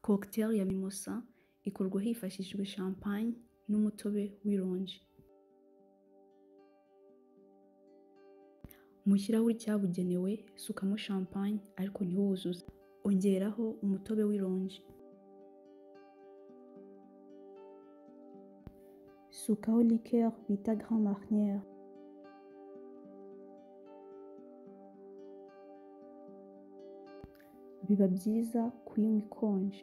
Cocktail ya mimosa ikorwa hifashishijwe champagne n'umutobe w'ironji. Mu kirahuri cyabugenewe sukamo champagne ariko ntiwuzuze, ongeraho umutobe w'ironji. Sukaho liqueur bita Grand Marnier. Biba byiza kuyinywa ikonje.